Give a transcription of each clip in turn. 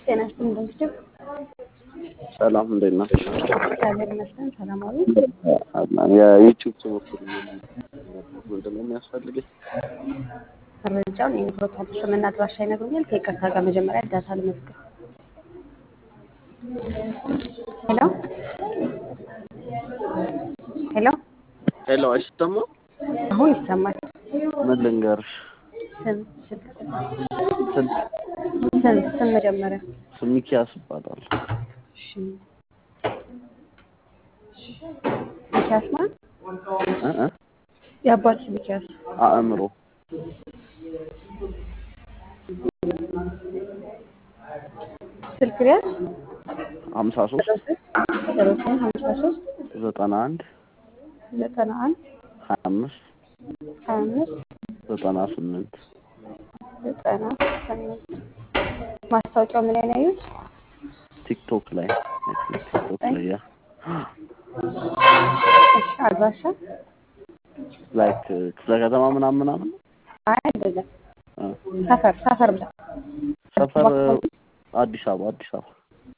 ጤና ይስጥልኝ እንደምትችል ሰላም እንዴት ናችሁ? እግዚአብሔር ይመስገን ሰላማዊ የዩቲዩብ ትምህርት ምንድን ነው የሚያስፈልገኝ? መረጃውን የንግሮታል ስምና አድራሻ ይነግሩኛል። ከይቅርታ ጋር መጀመሪያ ዳታ ልመዝግብ። ሄሎ ሄሎ፣ ሄሎ አይሰማም? አሁን ይሰማል። ምን ልንገርሽ? ስም ስልክ ስልክ ስም ስም መጀመሪያ ስም ሚኪያስ ይባላል። እሺ ሚኪያስ ማን? እ እ የአባት ስም ሚኪያስ አእምሮ ስልክ ሪያዝ ሀምሳ ሶስት ዜሮ ስምንት ሀምሳ ሶስት ዘጠና አንድ ዘጠና አንድ ሀያ አምስት ሀያ አምስት ዘጠና ስምንት ዘጠና ስምንት ማስታወቂያው ምን ላይ ነው ያዩት? ቲክቶክ ላይ ቲክቶክ ላይ ያ እሺ አድራሻ ላይክ ክፍለ ከተማ ምናምን ምናምን አይ አይደለም እ ሰፈር ሰፈር ብላ ሰፈር አዲስ አበባ አዲስ አበባ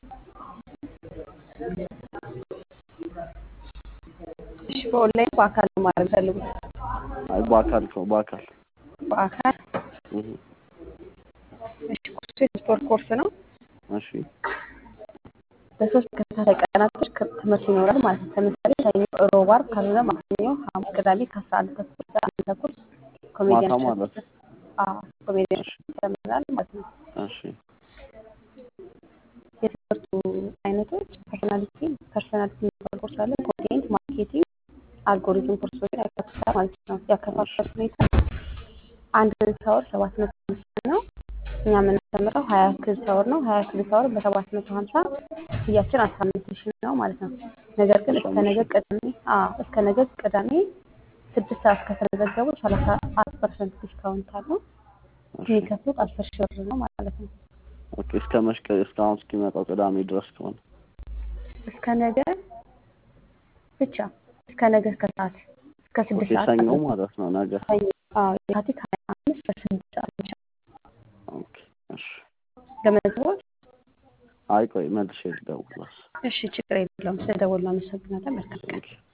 እሺ በኦንላይን በአካል ነው ማድረግ ፈልጉት አይ በአካል ነው በአካል በአካል እህ እሺ ኮርሱ የስፖርት ኮርስ ነው እሺ በሶስት ተከታታይ ቀናቶች ክ- ትምህርት ይኖራል ማለት ነው ለምሳሌ ሰኞ ሮብ አርብ ካልሆነ ማክሰኞ ሐሙስ ቅዳሜ ከአስራ አንድ ተኩል እስከ አንድ ተኩል ኮሜዲያን ማታ ማለት እሸቱ አዎ ኮሜዲያን እሸቱ ያስተምራል ማለት ነው እሺ የትምህርቱ አይነቶች ፐርሶናሊቲ ፐርሶናሊቲ የሚባል ኮርስ አለ ኮንቴንት ማርኬቲንግ አልጎሪዝም ኮርሶችን ያካትታል ማለት ነው ያከፋፈል ሁኔታ አንድ ክሬዲት አወር ሰባት መቶ ሀምሳ ነው እኛ የምናስተምረው ሀያ ክሬዲት አወር ነው ሀያ ክሬዲት አወር በሰባት መቶ ሀምሳ ክፍያችን አስራ አምስት ሺህ ነው ማለት ነው ነገር ግን እስከ ነገ ቅዳሜ አዎ እስከ ነገ ቅዳሜ ስድስት ሰዓት ከተመዘገቡ ሰላሳ አራት ፐርሰንት ዲስካውንት አለው የሚከፍሉት አስር ሺህ ብር ነው ማለት ነው ኦኬ እስከ መሽቀ እስካሁን እስኪመጣው ቅዳሜ ድረስ ከሆነ እስከ ነገ ብቻ እስከ ነገ ከሰዓት እስከ ኦኬ ስድስት ሰዓት ሰኞ ማለት ነው። ማለት ነው ነገ ሰኞ አዎ የካቲት ሀያ አምስት በስድስት ሰዓት ብቻ ኦኬ እሺ ለመዝገቦች አይ ቆይ መልሼ ልደውል እሺ ችግር የለውም ስለደወሉ አመሰግናለሁ መልካም ቀን ኦኬ